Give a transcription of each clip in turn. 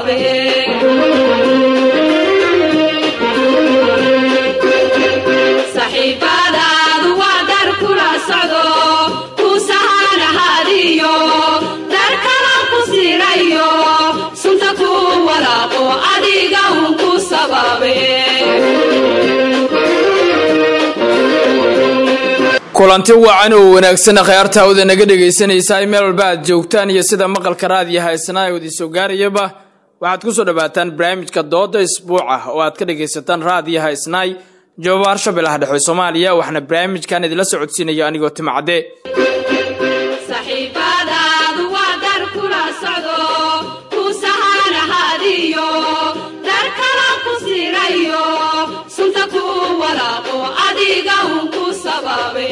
sababe saxiibadaadu waa dar kula socdo ku sahanahadiyo dar kala ku sirayo sunta ku walaaqo adiga un ku sababe kulanti wacan oo wanaagsan akhyaarta hawda naga dhegaysanaysaa meel walba aad joogtaan iyo sida maqalka raadiyo haysnaa ee wadiisoo gaarayaba waxaad ku soo dhowaataan barnaamijka dooda isbuuca oo aad ka dhagaysataan raadiyo haysnaay joobaar shabeellaha dhexe soomaaliya waxaana barnaamijkan idinla socodsiinaya anigoo timacde saxiibadaadu waa dar kula socdo ku sahanahadiyo dar kala ku sirayo sunta ku walaaqo adiga un ku sababe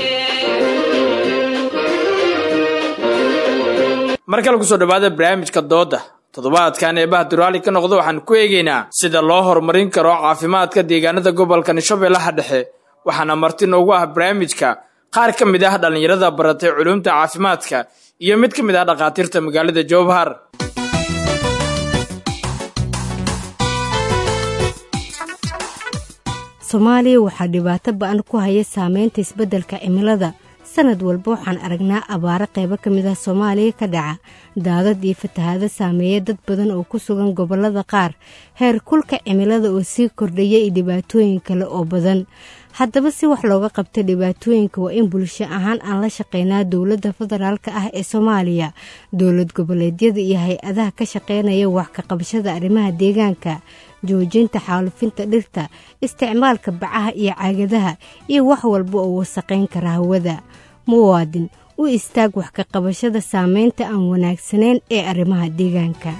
mar kale kusoo dhowaada barnaamijka dooda toddobaadkan eebaha duraali ka noqda waxaan ku eegaynaa sida loo horumarin karo caafimaadka deegaanada gobolka shabeellaha dhexe waxaana marti noogu ah barnaamijka qaar ka mid ah dhallinyarada baratay culuumta caafimaadka iyo mid ka mid ah dhakhaatiirta magaalada jowhar soomaaliya waxaa dhibaato ba-an ku haya saameynta isbeddelka cimilada sanad walba waxaan aragnaa abaaro qaybo ka mid ah soomaaliya ka dhaca daadad iyo fatahaado saameeya dad badan oo ku sugan gobollada qaar heer kulka cimilada oo sii kordhaya iyo dhibaatooyin kale oo badan haddaba si wax looga qabto dhibaatooyinka waa in bulsho ahaan aan la shaqeynaa dowladda federaalka ah ee soomaaliya dowlad goboleedyada iyo hay-adaha ka shaqeynaya wax ka qabashada arrimaha deegaanka joojinta xaalufinta dhirta isticmaalka bacaha iyo caagadaha iyo wax walba oo wasaqayn kara hawada muwaadin u istaag wax ka qabashada saameynta aan wanaagsanayn ee arrimaha deegaanka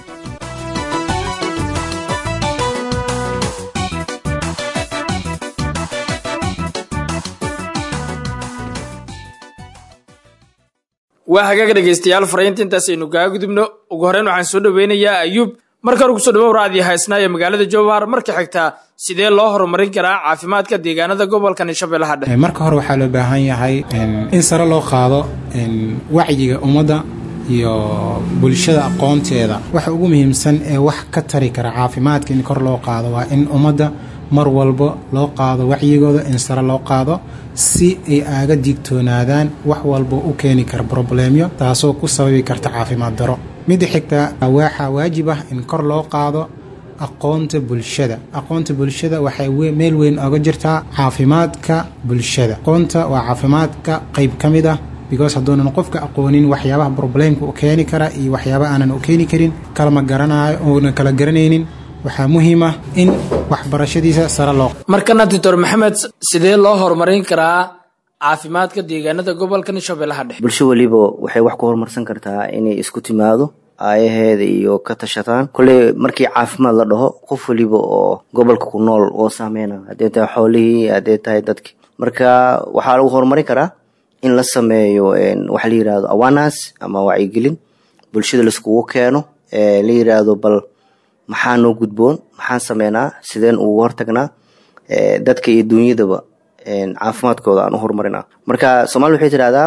waa hagaag dhegaystayaal faraynta intaas aynu kaga gudubno ugu horreyn waxaan soo dhoweynayaa ayuub marka hore kusoo dhawow raadiyo haysnaa ee magaalada jowhar marka xigtaa sidee loo horumarin karaa caafimaadka deegaanada gobolkan shabeellaha dhexe marka hore waxaa loo baahan yahay in sare loo qaado wacyiga ummadda iyo bulshada aqoonteeda waxa ugu muhiimsan ee wax ka tari kara caafimaadka in kor loo qaado waa in ummadda mar walba loo qaado wacyigooda in sare loo qaado si ay aaga digtoonaadaan wax walba u keeni kara broblemyo taasoo ku sababi karta caafimaad daro midda xigta waxaa waajib ah in kor loo qaado aqoonta bulshada aqoonta bulshada waxay meel weyn oga jirtaa caafimaadka bulshada aqoonta waa caafimaadka qeyb ka mid ah because hadduunan qofka aqoonin waxyaabaha broblemka u keeni kara iyo waxyaaba aanan u keeni karin kalama garanayo uunan kala garanaynin waxaa muhiim ah in waxbarashadiisa sare loo markana doctor maxamed sidee loo horumarin karaa caafimaadka deegaanada gobolkan shabeellaha dhexe bulsho weliba waxay wax ku horumarsan kartaa inay isku timaado aayaheeda iyo ka tashataan kolley markii caafimaad la dhaho qof weliba oo gobolka ku nool oo saameyna haddee tahay xoolihii haddee tahay dadki marka waxaa lagu horumarin karaa in la sameeyo waxa la yirahdo awanas ama wacyigelin bulshada laiskugu keeno la yiraahdo bal maxaa noo gudboon maxaan sameynaa sideen ugu hortagnaa dadka iyo duunyadaba caafimaadkooda aan u horumarina marka soomali waxay tidhahdaa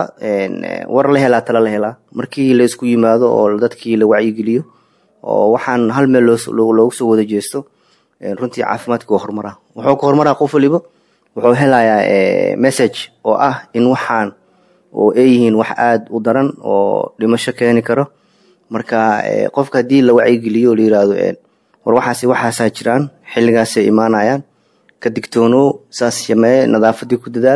war la helaa tala la helaa markii la isku yimaado oo dadkii la wacyigeliyo oo waxaan hal meel loogu soo wada jeesto runtii caafimaadka waa horumara wuxuu ka horumaraa qof waliba wuxuu helayaa message oo ah in waxaan oo ay yihiin wax aada u daran oo dhimasho keeni karo marka qofka haddii la wacyigeliyo oo la yirahdo war waxaas waxaasaa jiraan xilligaasay imaanayaan ka digtoonow saas sameeye nadaafadii ku dadaal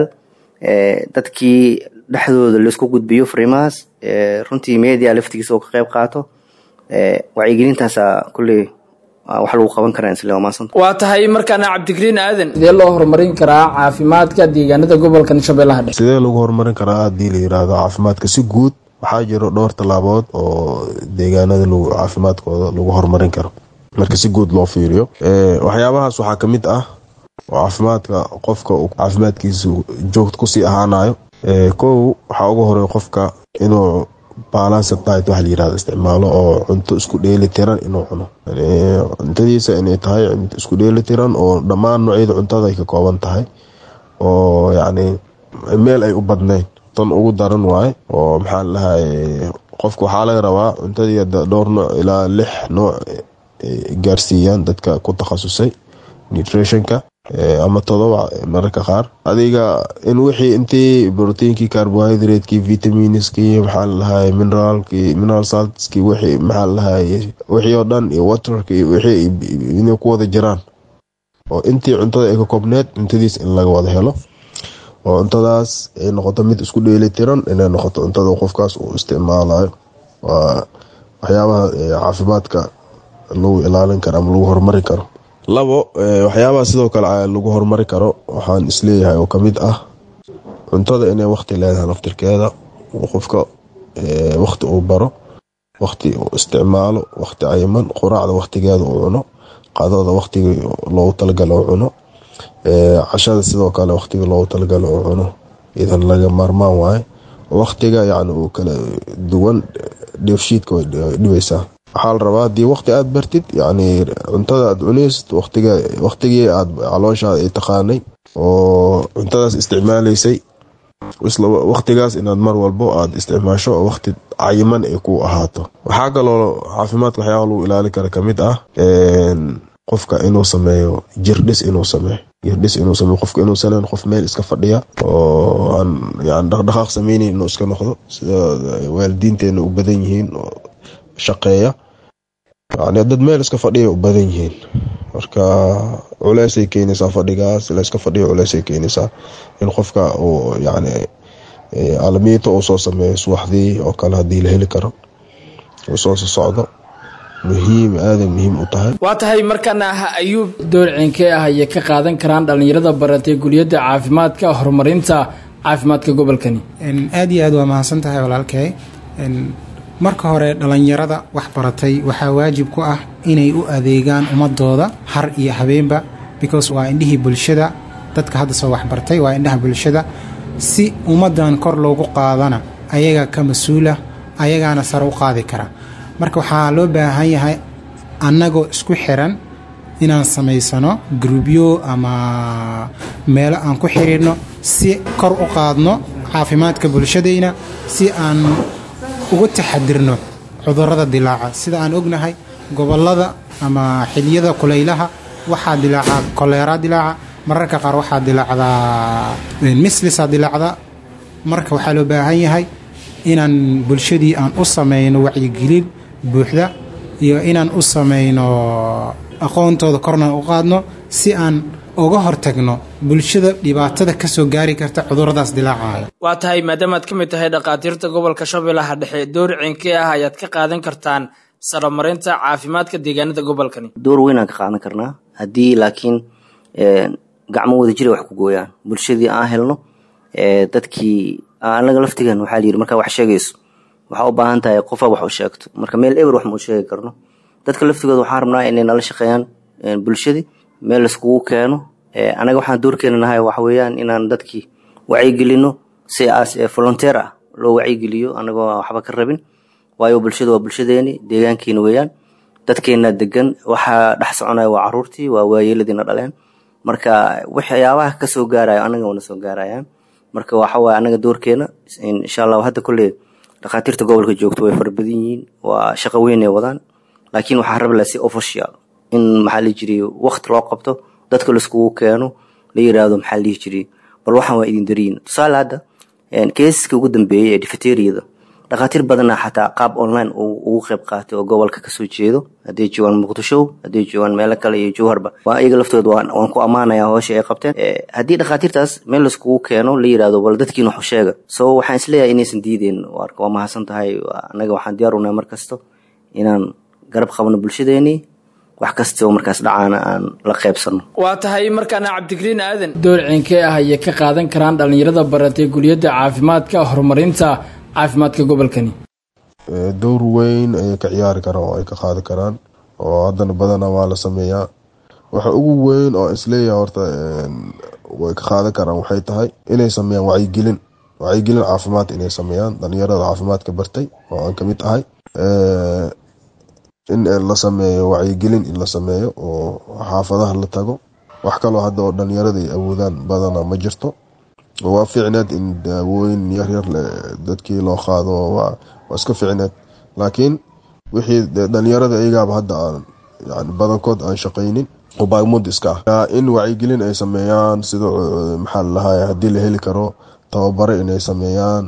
dadkii dhexdooda laisku gudbiyo fariimahaas runtii media laftigiisa oo ka qayb qaato wacyigelintaasa kulley wax lagu qaban karaa isle waa maasanta waa tahay markaana cabdigriin aadan sidee loo horumarin karaa caafimaadka deegaanada gobolkan shabeellaha dhexe sidee lagu horumarin karaa haddii la yiraahdo caafimaadka si guud waxaa jiro dhowr tallaabood oo deegaanada caafimaadkooda lagu horumarin karo marka si guud loo fiiriyo waxyaabahaas waxaa kamid ah oo caafimaadka qofka uu caafimaadkiisa joogta kusii ahaanayo kow waxaa ugu horey qofka inuu balanced diet waxa la yirahdo isticmaalo oo cunto isku dheeli tiran inuu cuno cuntadiisa inay tahay cunto isku dheeli tiran oo dhammaan noocyada cuntada ay ka kooban tahay oo yacni meel ay u badnayn tan ugu daran waaye oo maxaa la dhahay qofka waxaa laga rabaa cuntadii dhowr nooc ilaa lix nooc gaarsiiyaan dadka ku takhasusay nutritionka ama todoba mararka qaar adiga in wixii intii proteinkii carbohydratekii vitaminskii maxaa lalahay mineraalkii mineral saltskii wixii maxaa lalahay wixii oo dhan iyo waterkii wixii inay ku wada jiraan oo intii cuntada ay ka koobneed cuntadiis in laga wada helo oo cuntadaas ay noqoto mid isku dheeli tiran inay noqoto cuntada qofkaas uu isticmaalayo waa waxyaabaha caafimaadka lagu ilaalin karo ama lagu horumari karo labo waxyaabaha sidoo kale lagu horumari karo waxaan isleeyahay oo kamid ah cuntada inay waqti leedahay naftirkeeda qofka waqti uu baro waqti uu isticmaalo waqti cayiman quraacda waqtigeeda uu cuno qadada waqtigii loogu talagala uu cuno cashada sidoo kale waqtiga loogu talagala uu cuno idan laga maarmaan waaye waqtiga yani uu kala duwan dheefshiidka way dhibaysaa waxaa la rabaa haddii waqti aada bartid yani cuntada aad cunaysid waqtiga waqtigii aad calooshaada ay taqaanay oo cuntadaas isticmaalaysay isla waqtigaas inaad mar walbo aada isticmaasho oo waqti cayiman ay ku ahaato waxaa kaloo caafimaadka waxyaaba lagu ilaali kara kamid ah qofka inuu sameeyo jirdhis inuu sameeyo jirdhis inuu sameeyo qofka inuu sanan qof meel iska fadhiya oo aan yani dhaqdhaqaaq sameynayn inuu iska noqdo sida waalidiinteena u badan yihiin oo shaqeeya yani dad meel iska fadhiya u badan yihiin marka culeysay keenaysaa fadhigaas la iska fadhiyo culeysay keenaysaa in qofka uu yani alamiito uu soo sameeyo subaxdii oo kale haddii la heli karo uu soo socdo muhiim aaday muhiim u tahay waa tahay markaana ah ayuub door ciinkee ah ayay ka qaadan karaan dhallinyarada baratay guliyadda caafimaadka horumarinta caafimaadka gobolkani aada iyo aad waa mahadsan tahay walaalkay marka hore dhallinyarada wax baratay waxaa waajib ku ah inay u adeegaan ummadooda har iyo habeenba because waa indhihii bulshada dadka hadda soo waxbartay waa indhaha bulshada si ummaddan kor loogu qaadana ayaga ka mas-uula ayagaana sare u qaadi kara marka waxaa loo baahan yahay annagoo isku xiran inaan samaysano grubyo ama meelo aan ku xiriirno si kor u qaadno caafimaadka bulshadayna si aan uga taxadirno cudurrada dilaaca sida aan ognahay gobollada ama xiliyada kulaylaha waxaa dilaaca koleeraa dilaaca mararka qaar waxaa dilaacdaa mislisaa dilaacda marka waxaa loo baahan yahay inaan bulshadii aan u samayno wacyigelin buuxda iyo inaan u samayno aqoontooda korna u qaadno si aan uga hortagno bulshada dhibaatada kasoo gaari karta cuduradaas dilaacaya waa tahay maadaamaad ka mid tahay dhakhaatiirta gobolka shabeellaha dhexe door ciinkee ah ayaad ka qaadan kartaan saramarinta caafimaadka deegaanada gobolkani door weynaan ka qaadan karnaa haddii laakiin gacmo wada jira wax ku gooyaan bulshadii aan helno dadkii anaga laftigan waxaa layidhi markaa wax sheegayso waxaa u baahan tahay qofa wax u sheegto marka meel eber wax ma u sheegi karno dadka laftigooda waxaan rabnaa inay nala shaqeeyaan bulshadii meel laiskugu keeno anaga waxaan doorkeena nahay waxa weeyaan inaan dadkii wacyigelino si aas volunteer ah loo wacyigeliyo anagoo waxba ka rabin waayo bulshada waa bulshadeeni deegaankiina weeyaan dadkeena degan waxaa dhex soconaya waa caruurtii waa waayeeladiina dhaleen marka waxyaabaha kasoo gaarayo anaga wana soo gaarayaan marka waxawaaye anaga doorkeena insha allah hadda kolley dhakhaatiirta gobolka joogto way fara badan yihiin waa shaqo weyn ay wadaan laakiin waxaa rabi laha si official in maxaa lihi jiray waqti loo qabto dadka laiskugu keeno la yiraahdo maxaa lihi jiray bal waxaan waa idin dariyin tusaale hadda keesaska ugu dambeeyey ee difeteriyada dhakhaatiir badana xataa qaab online ugu qeyb qaatay oo gobolka kasoo jeedo hadday joogaan muqdisho hadday joogaan meelo kale iyo jowharba waa iyaga laftooda waan ku ammaanaya hoosha ay qabteen haddii dhakhaatiirtaas meel laiskugu keeno la yirahdo bal dadkiin waxu sheega so waxaan isleeyahay inaysan diideen waa mahadsan tahay anaga waxaan diyaar unahay mar kasto inaan garab qabno bulshadeenii wax kastoo markaas dhacaana aan la qaybsano waa tahay markaana cabdikariin aadan door ciinkee ah ayay ka qaadan karaan dhallinyarada baratay guliyadda caafimaadka horumarinta caafimaadka gobolkani dowr weyn ayay ka ciyaari karaan oo ay ka qaadi karaan oo haddana badana waa la sameeyaa waxa ugu weyn oo isleeyahay horta way ka qaadan karaan waxay tahay inay sameeyaan wacyigelin wacyigelin caafimaad inay sameeyaan dhalinyarada caafimaadka bartay oo aan kamid ahay in la sameeyo wacyigelin in la sameeyo oo xaafadaha la tago wax kaloo hadda oo dhalinyarada ay awoodaan badana ma jirto waa fiicneed in daawooyin yaryar dadkii loo qaado waa iska fiicneed laakiin wixii dhalinyarada iyagaaba hadda aan yani badankood aan shaqaynin oo baagmud iska ah in wacyigelin ay sameeyaan sida maxaa lalahay haddii la heli karo tababaro inay sameeyaan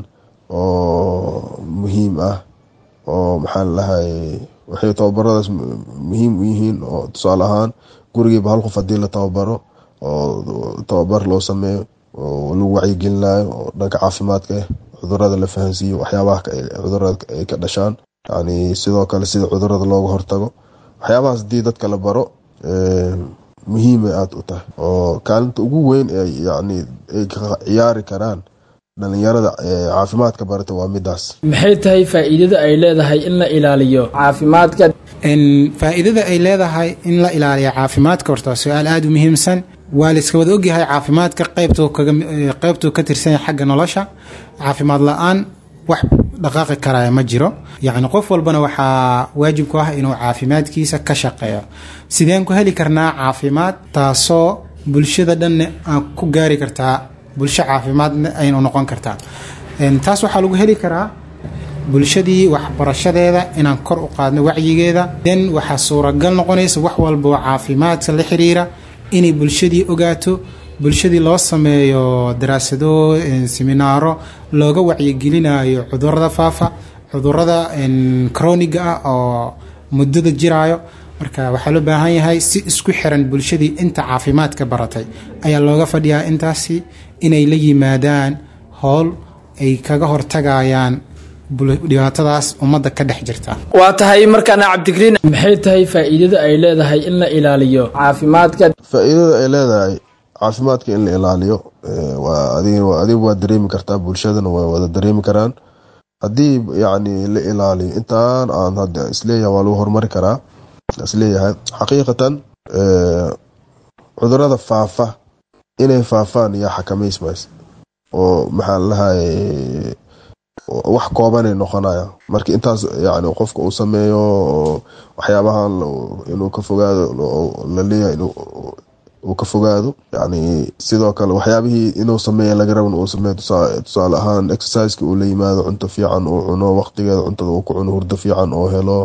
oo muhiim ah oo maxaa lalahay waxay tababaradaas muhiim u yihiin oo tusaale ahaan gurigiiba hal qof haddii la tababaro oo tababar loo sameeyo oo lagu wacyigelinayo oo dhanka caafimaadka ah cudurada la fahansiiyo waxyaabaha cudurada ay ka dhashaan yani sidoo kale sida cudurada looga hortago waxyaabahaas haddii dadka la baro muhiimay aada u tahay oo kaalinta ugu weyn yani ay ka ciyaari karaan dhalinyarada caafimaadka barata waa midaas maxay tahay faa'iidada ay leedahay in la ilaaliyo caafimaadka faa-iidada ay leedahay in la ilaaliyo caafimaadka horta waa su-aal aada u muhiimsan waa la iska wada ogyahay caafimaadka qeybtuu ka tirsan xagga nolosha caafimaad la-aan wax dhaqaaqi karaya ma jiro yacni qof walbana waxaa waajib ku ah inuu caafimaadkiisa ka shaqeeyo sideen ku heli karnaa caafimaad taasoo bulshada dhanne aan ku gaari kartaa bulsho caafimaadna aynu noqon kartaa taas waxaa lagu heli karaa bulshadii waxbarashadeeda inaan kor u qaadno wacyigeeda den waxaa suuragal noqonaysa wax walba oo caafimaadka la xiriira inay bulshadii ogaato bulshadii loo sameeyo daraasado seminaaro looga wacyigelinayo cudurada faafa cudurada croniga ah oo muddada jiraayo marka waxaa loo baahan yahay si isku xiran bulshadii inta caafimaadka baratay ayaa looga fadhiyaa intaasi inay la yimaadaan howl ay kaga hortagayaan dhibaatadaas ummadda ka dhex jirta waa tahay markaana cabdigriin maxay tahay faa'iidada ay leedahay in la ilaaliyo caafimaadka faa-iidada ay leedahay caafimaadka in la ilaaliyo waa adiga waa dareemi kartaa bulshadana waa wada dareemi karaan haddii yacni la ilaaliyo intaan aan hadda isleeyahay waa lagu horumari karaa isleeyahay xaqiiqatan cudurada faafa inay faafaan yaa xakamaysmays oo maxaa lalahay wax koobanay noqonaya marka intaas yani qofka uu sameeyo waxyaabahan inuu ka fogaado laleeyahay uu ka fogaado yani sidoo kale waxyaabihii inuu sameeya laga raban uu sameeyo tusaale ahaan exerciseka uu la yimaado cunto fiican uu cuno waqtigeeda cuntada uu ku cuno hurdo fiican oo helo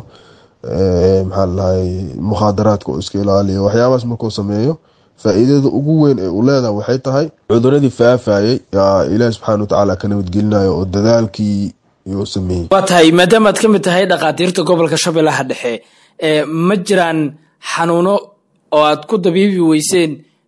maxaa lalahay mukhaadaraadka uu iska ilaaliyo waxyaabahaas markuu sameeyo faa-iidada ugu weyn ee uu leedahay waxay tahay cuduradii faafayay yaa ilaahi subxaana watacaala ka nabadgelinayo oo dadaalkii uu sameeyey waa tahay maadaamaad ka mid tahay dhakhaatiirta gobolka shabeellaha dhexe ma jiraan xanuuno oo aad ku dabiibi weyseen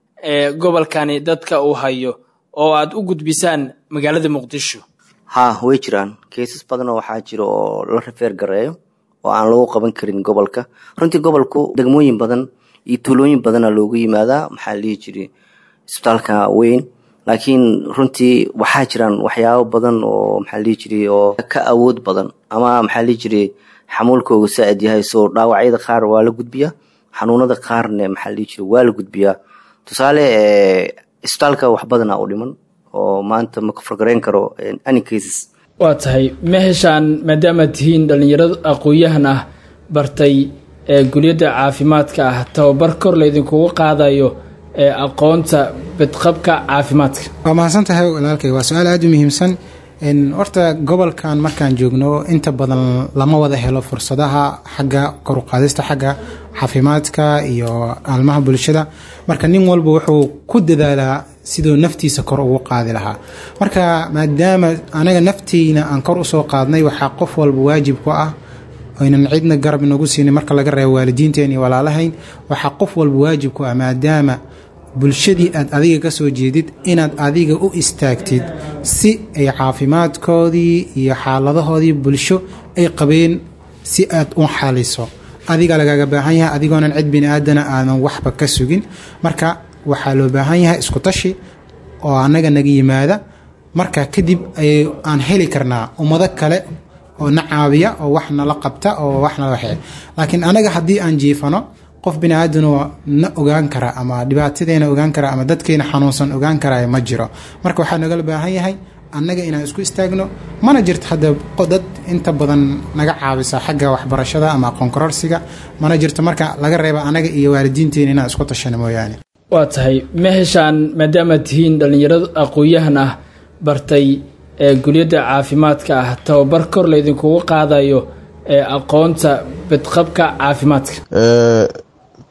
gobolkani dadka uu hayo oo aad u gudbisaan magaalada muqdisho haa way jiraan keysas badanoo waxaa jira oo la rafeer gareeyo oo aan lagu qaban karin gobolka runtii gobolku degmooyin badan iyo tuulooyin badana loogu yimaadaa maxaa la dhihi jiray isbitaalka weyn laakiin runtii waxaa jiraan waxyaabo badan oo maxaa la dhihi jiray oo ka awood badan ama maxaa la dhihi jiray xamuulkooga saa-id yahay soo dhaawacyada qaar waa la gudbiyaa xanuunada qaarne maxaa la dhihi jiray waa la gudbiyaa tusaale isbitaalka wax badana u dhiman oo maanta ma kafargarayn karo any cases waa tahay ma heshaan maadaamaad tihiin dhallinyaro aqoon-yahan ah bartay ee guliyadda caafimaadka ah tababar kor laydinkugu qaadayo ee aqoonta badqabka caafimaadka waa mahadsan tahay walaalkay waa su-aal aada u muhiimsan horta gobolkan markaan joogno inta badan lama wada helo fursadaha xagga koruqaadista xagga caafimaadka iyo aalmaha bulshada marka nin walba wuxuu ku dadaalaa siduu naftiisa kor ugu qaadi lahaa marka maadaama anaga nafteyna aan kor usoo qaadnay waxaa qof walba waajib ku ah aynan cidna garab inagu siinin marka laga reebo waalidiinteen iyo walaalahayn waxaa qof walba waajib ku ah maadaama bulshadii aad adiga ka soo jeedid inaad adiga u istaagtid si ay caafimaadkoodii iyo xaaladahoodii bulsho ay qabeen si aad u xaliso adiga lagaga baahan yahay adigoonan cid bini aadana aadan waxba ka sugin marka waxaa loo baahan yahay isku tashi oo annaga naga yimaada marka kadib ay aan heli karnaa ummado kale oo na caawiya oo wax nala qabta oo wax nala waxee laakiin anaga haddii aan jiifano qof bini aadanoo na ogaan kara ama dhibaatadeena ogaan kara ama dadkeena xanuunsan ogaan karaya ma jiro marka waxaa nagala baahan yahay annaga inaan isku istaagno mana jirto hadda dad inta badan naga caawisa xagga waxbarashada ama aqoonkororsiga mana jirto marka laga reeba anaga iyo waalidiinteena inaan isku tashano mooyaane waa tahay ma heshaan maadaamaad tihiin dhallinyaro aqoon-yahan ah bartay ee guliyadda caafimaadka ah tababar kor laydinkugu qaadayo ee aqoonta badqabka caafimaadka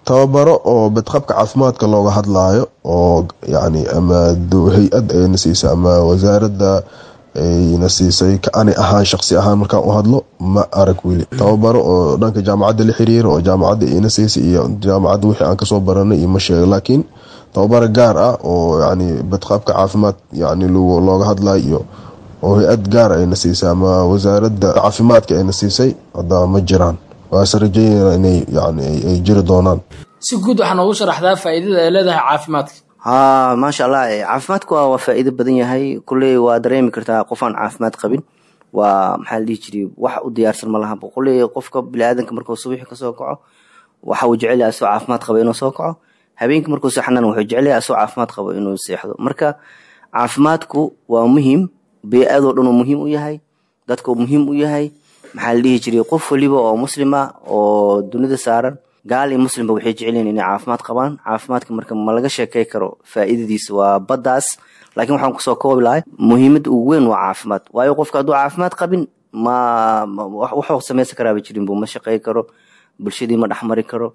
tababaro oo badqabka caafimaadka looga hadlaayo oo yani ama hay-ad ayna siisay ama wasaaradda ayna siisay ani ahaan shaqsi ahaan markaan u hadlo ma arag weli tababaro oo dhanka jaamacadda la xiriira oo jaamacadda ina siisay iyo jaamacadda wixii aan kasoo baranay iyo ma sheega laakiin tababaro gaar ah oo yani badqabka caafimaad yani looga hadlayo iyo oo hay-ad gaar ayna siisay ama wasaaradda caafimaadka ayna siisay hadda ma jiraan waase rajeynayna inay yani ay jiri doonaan si guud waxaa noogu sharaxdaa faa'iidada ay leedahay caafimaadka ha maasha allah caafimaadku waa waa faa'iido badan yahay kulley waa dareemi kartaa qof aan caafimaad qabin waa maxaa la dhihi jiray wax u diyaarsan ma laha kulley qofka biniaadanka markuu subaxi kasoo kaco waxa uu jecel yahay asoo caafimaad qabo inuu soo kaco habeenkii markuu seexanana wuxuu jecel yahay asoo caafimaad qabo inuu seexdo marka caafimaadku waa muhiim bee-adoo dhan uu muhiim u yahay dadka uu muhiim u yahay maxaa la dhihi jiray qof waliba oo muslima oo dunida saaran gaal iyo muslimba waxay jecelyihin inay caafimaad qabaan caafimaadka marka ma laga sheekey karo faa'iidadiisa waa baddaas laakiin waxaan kusoo koobi lahay muhiimadda ugu weyn waa caafimaad waayo qofka hadduu caafimaad qabin ma waxuu samaysan karaaba jirin buu ma shaqey karo bulshadii ma dhexmari karo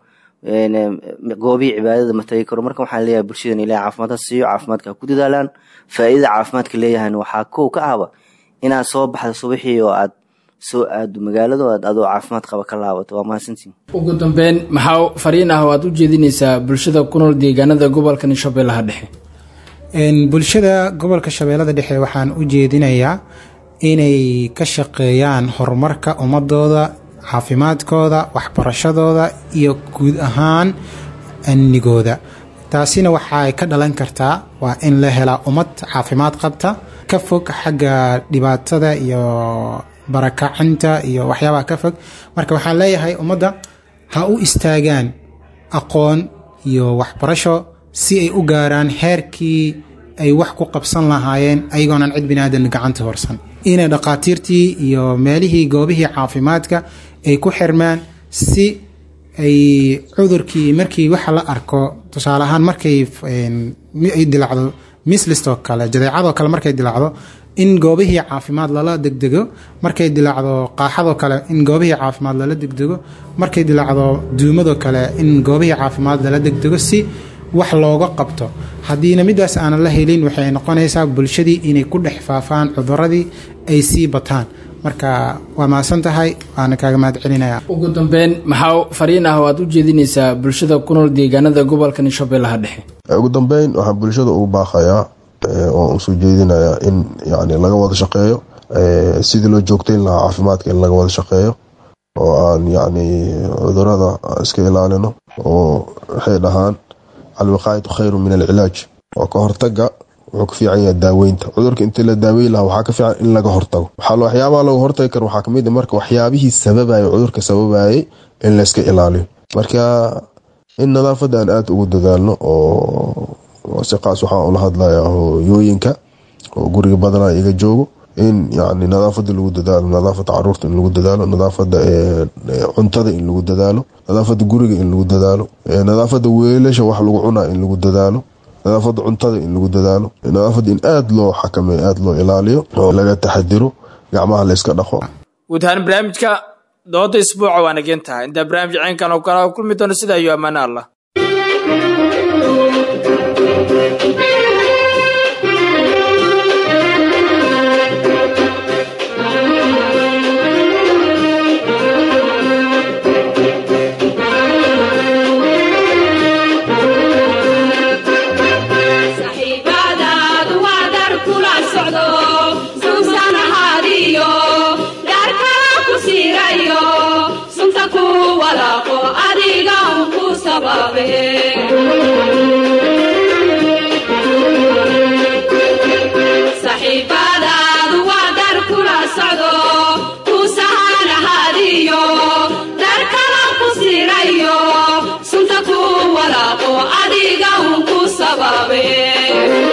goobihii cibaadada ma tagi karo marka waxaan leeyahay bulshadan ilahay caafimaad ha siiyo caafimaadka ha ku dadaalaan faa'iidada caafimaadka leeyahayna waxaa kow ka ahba inaad soo baxda subaxii oo aad soo aado magaalada adoo caafimaad qaba ka laabato waa mahadsantiin ugu dambeyn maxaa fariin ah oo aad u jeedinaysaa bulshada ku nool deegaanada gobolka shabeellaha dhexe bulshada gobolka shabeellada dhexe waxaan u jeedinayaa inay ka shaqeeyaan horumarka ummadooda caafimaadkooda waxbarashadooda iyo guud ahaan amnigooda taasina waxay ka dhalan kartaa waa in la helaa ummad caafimaad qabta ka fog xagga dhibaatada iyo barakacinta iyo waxyaabaha ka fog marka waxaan leeyahay ummadda ha u istaagaan aqoon iyo waxbarasho si ay u gaaraan heerkii ay wax ku qabsan lahaayeen ayagoonan cid biniaadan gacanta horsan inay dhaqaatiirtii iyo meelihii goobihii caafimaadka ay ku xirmaan si ay cudurkii markii waxa la arko tusaale ahaan markay ay dilacdo mislistoo kale jadeecadoo kale markay dilacdo in goobihii caafimaad lala degdego markay dilacdo qaaxadoo kale in goobihii caafimaad lala degdego markay dilacdo duumadoo kale in goobihii caafimaad lala degdego si wax looga qabto haddiina midaas aanan la helin waxay noqonaysaa bulshadii inay ku dhex faafaan cuduradii ay sii bataan marka waa mahadsan tahay waana kaaga mahad celinaya ugu dambeyn maxaa fariin ah oo aad u jeedinaysaa bulshada ku nool deegaanada gobolka shabeellaha dhexe ugu dambeyn waxaan bulshada ugu baaqayaa oo usoo jeedinayaa in yani laga wada shaqeeyo sidii loo joogtayn lahaa caafimaadka in laga wada shaqeeyo oo aan yani cudurada iska ilaalino oo waxay dhahaan alwiqaayatu khayru min alcilaaj oo ka hortaga wuxuu ka fiican yahay daaweynta cudurka intii la daaweyn lahaa waxaa ka fiican in laga hortago waxyaabaha laga hortagi karo waxaa kamid marka waxyaabihii sababayay cudurka sababayay in layska ilaaliyo marka in nadaafadda aan aada ugu dadaalno oo si qaas waxaa ula hadlaya hooyooyinka oo guriga badanaa iga joogo in yani nadaafada lagu dadaalo nadaafada caruurta in lagu dadaalo nadaafada cuntada in lagu dadaalo nadaafada guriga in lagu dadaalo nadaafada weelasha wax lagu cunaa in lagu dadaalo nadaafada cuntada in lagu dadaalo nadaafada in aada loo xakameeyo aada loo ilaaliyo oo laga taxadiro gacmaha layska dhaqo guud ahaan barnaamijka dooda isbuuca waa nageen tahay intaa barnaamij ceenkan oo kale kulmi doono sidaa iyo ammaano allah saxiibadaadu waa dar kula socdo suusan ahaadiyo dhaarkala ku siirayo sunta ku walaaqo adiga un ku sababe